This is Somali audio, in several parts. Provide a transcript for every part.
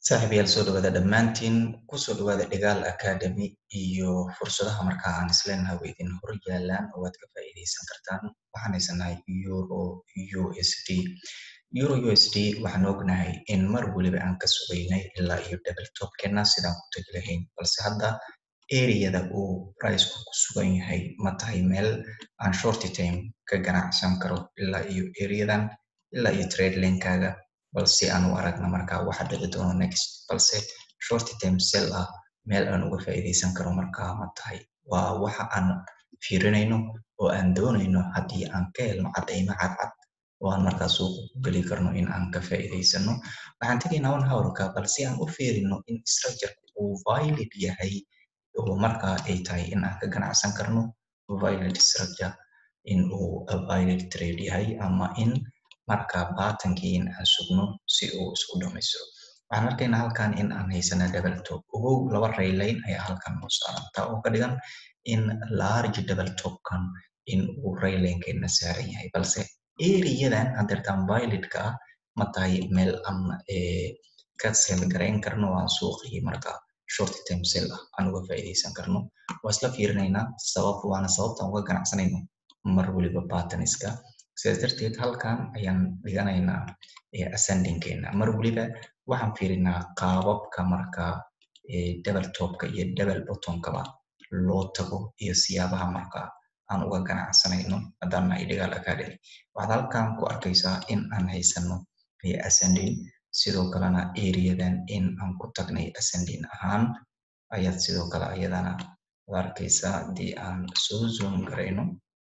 Saaxiibayaal soo dhawaada dhammaantiin kusoo dhawaada Dagaal Academy iyo fursadaha markaa aan isleenahay way idin hor yaalaan oo aad ka faa'iidaysan kartaan waxaan haysanahay euro USD euro USD waxaan ognahay in mar waliba aan ka sugaynay ilaa iyo double topkeena sidaan ku tagi lahayn balse hadda ereyada uu priceku ku sugan yahay ma tahay meel aan short time ka ganacsan karo ilaa iyo ereyadan ilaa iyo trade lane-kaaga balse aan u aragna markaa waxa dhici doono next balse short term sell ah meel aan uga faa'iidaysan karo markaa ma tahay waa waxa aan fiirinayno oo aan doonayno haddii aan ka helno caddaymo cadcad oo aan markaa suuqa ku geli karno in aan ka faa'iidaysano waxaan tegaynaa one hourka balse aan u fiirino in structure uu valid yahay oo markaa ay tahay in aan ka ganacsan karno valid structure in uu valid trade yahay ama in markaa baatankii in aan sugno si uu isku dhamaystiro waxaan arkaynaa halkan in aan haysana double top ogow laba rayline ayaa halkan noo saaran taa oo ka dhigan in large double topkan in uu raylinekeena saaran yahay balse ereyadan hadeertaan validka ah ma tahay meel aan ka sel garayn karno aan suuqii markaa short term sell ah aan uga faa'iidaysan karno waa isla fiirinaynaa sabab waana sababtaan uga ganacsanayno mar waliba bataniska sidaas darteed halkan ayaan dhiganaynaa ascendingkeena mar waliba waxaan fiirinaa qaababka markaa double topka iyo double bottomkaba loo tago iyo siyaabaha markaa aan uga ganacsanayno haddaan nahay dagaal academy waxaad halkan ku arkaysaa in aan haysano ascending sidoo kalena ereyadan in aan ku tagnay ascending ahaan ayaad sidoo kale ayadana u arkaysaa haddii aan soo zoom garayno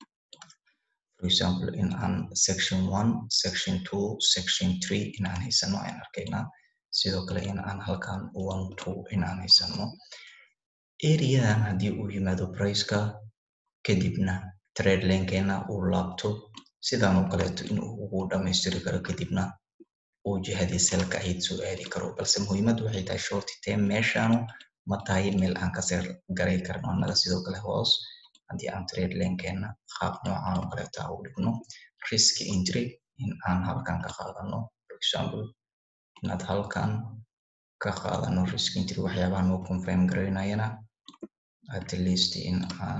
for example in aan section one section two section three in aan haysano ayaan arkaynaa sidoo kale in aan halkan one two in aan haysano ereyadan haddii uu yimaado priceka kadibna trade lankeena uu laabto sidaan oo kaleeto in uu ugu dhamaystiri karo kadibna uu jihadii selka ahayd soo aadi karo balse muhiimaddu waxay tahay short term meeshaanu ma tahay meel aan ka seel garay karno annaga sidoo kale hoos haddii aan trade lankeena qaab noocan oo kaleeta u dhigno risk entry in aan halkan ka qaadano for example inaad halkan ka qaadano risk entry waxyaabaha noo confirm garaynayana at least in aan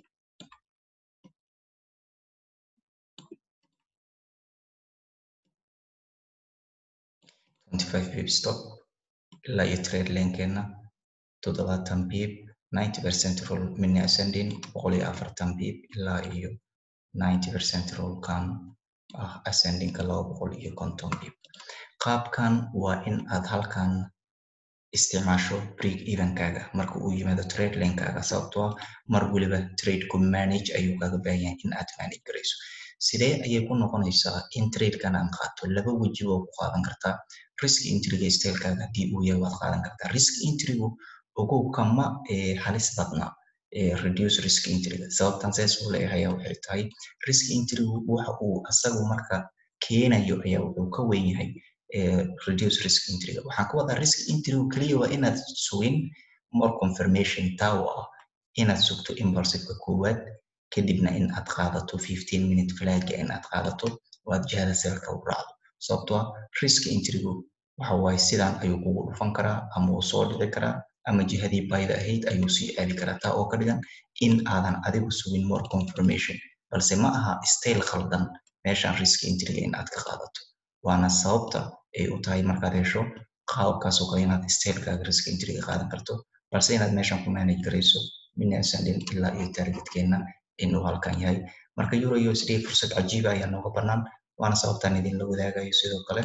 twenty-five pip stop ilaa iyo trade lankeena toddobaatan pip ninety percent roll mini ascending boqol iyo afartan pip ilaa iyo ninety percent rollkan ah ascendingka laba boqol iyo konton pip qaabkan waa in aad halkan isticmaasho break evenkaaga marka uu yimaado trade lanekaaga sababtoo ah mar waliba tradeku manage ayuu kaaga baahan yahay in aad manage garayso sidee ayay ku noqonaysaa in tradekan aan qaato laba weji waa ku qaadan kartaa risk intriga stylekaaga haddii uu yahay waad qaadan kartaa risk intrigu ogow kama halis badna reduce risk intriga sababtan saas uu leeyahay waxay tahay risk intrigu waxa uu asagu marka keenayo ayaa wuxuu ka weyn yahay reduce risk intriga waxaan ka wadaa risk intrigu keliya waa inaad sugin more confirmation taa oo ah inaad sugto impulsiveka koowaad kadibna in aad qaadato fifteen minute flagga in aad qaadato oo aad jihada selka u raacdo sababtoo ah risk intrigu waxa waaye sidaan ayuu kugu dhufan karaa ama uu soo dhici karaa ama jihadii bayda ahayd ayuu sii aadi karaa taa oo ka dhigan in aadan adigu sugin more confirmation balse ma aha style khaldan meeshaan risk intriga in aad ka qaadato waana sababta ay u tahay markaad hesho qaababkaas oo kale inaad stylekaaga risk intriga qaadan karto balse inaad meeshan ku manage garayso mini ascending ilaa iyo targetkeena inuu halkan yahay marka euro usd fursad cajiiba ayaa nooga bannaan waana sababtaan idinla wadaagayo sidoo kale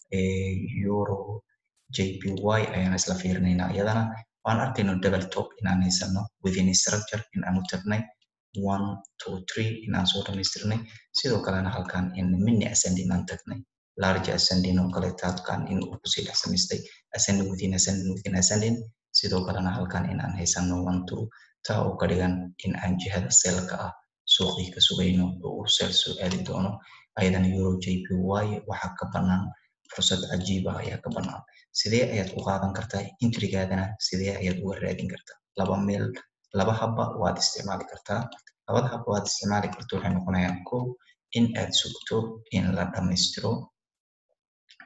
euro jpy ayaan isla fiirinaynaa iyadana waan arkayno double top inaan haysano within structure in aan u tagnay one two three in aan soo dhamaystirnay sidoo kalena halkan in mini ascending aan tagnay large ascending oo kale taadkan in uu kusii dhex samaystay ascending within ascending within ascending sidoo kalena halkan in aan haysano one two taa oo ka dhigan in aan jihada selka ah suuqii ka sugayno oo uu seel soo aadi doono ayadana euro jpy waxaa ka bannaan fursad cajiiba ayaa ka bannaan sidee ayaad ku qaadan kartaa intrigaadana sidee ayaad uga raadin kartaa laba meel laba habba waad isticmaali kartaa labada habba waad isticmaali karto waxay noqonayaan kow in aad sugto in la dhammaystiro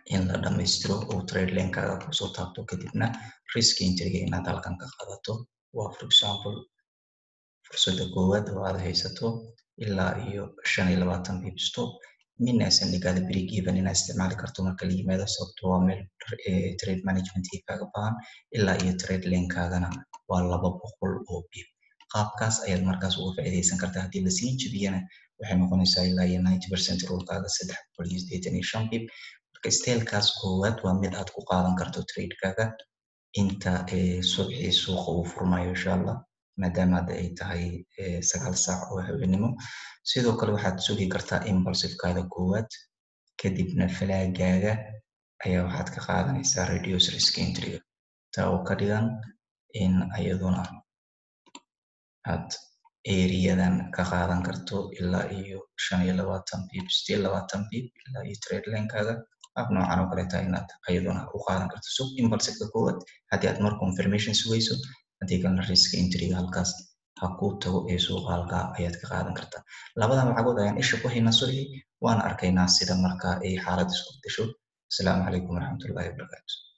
in la dhammaystiro oo trade lankaaga kusoo taabto kadibna risk intriga inaad halkan ka qaadato waa for example fursadda koowaad oo aad haysato ilaa iyo shan iyo labaatan bibsto minaysan dhigaada break even inaad isticmaali karto marka la yimaado sababto waa meel trade managementka kaaga baahan ilaa iyo trade lankaagana waa laba boqol oo bib qaabkaas ayaad markaas uga faa'iidaysan kartaa haddii lasii jebiyana waxay noqonaysaa ilaa iyo ninety percent rolkaaga saddex boqol iyo siddeetan iyo shan bib marka stelkaas koowaad waa mid aad ku qaadan karto tradekaaga inta subxii suuqa uu furmayo insha allah maadaama hadda ay tahay sagaal saac oo haweenimo sidoo kale waxaad sugi kartaa impulsivekaada koowaad kadibna falaagaaga ayaa waxaad ka qaadanaysaa reduce risk entryga taa oo ka dhigan in iyaduna aad eriyadan ka qaadan karto ilaa iyo shan iyo labaatan bib still labaatan bib ilaa iyo trade lankaaga ab noocan oo kaleeta inaad iyaduna u qaadan karto sug impulsiveka koowaad haddii aad mar confirmation sugayso haddii kalena risk entryga halkaas ha kuu tago ee suuqa halkaa ayaad ka qaadan kartaa labadan lacagood ayaan isha ku haynaa subxii waana arkaynaa sida markaa ay xaalad isku bedesho asalaamu calaykum waraxmatullahi wabarakaatu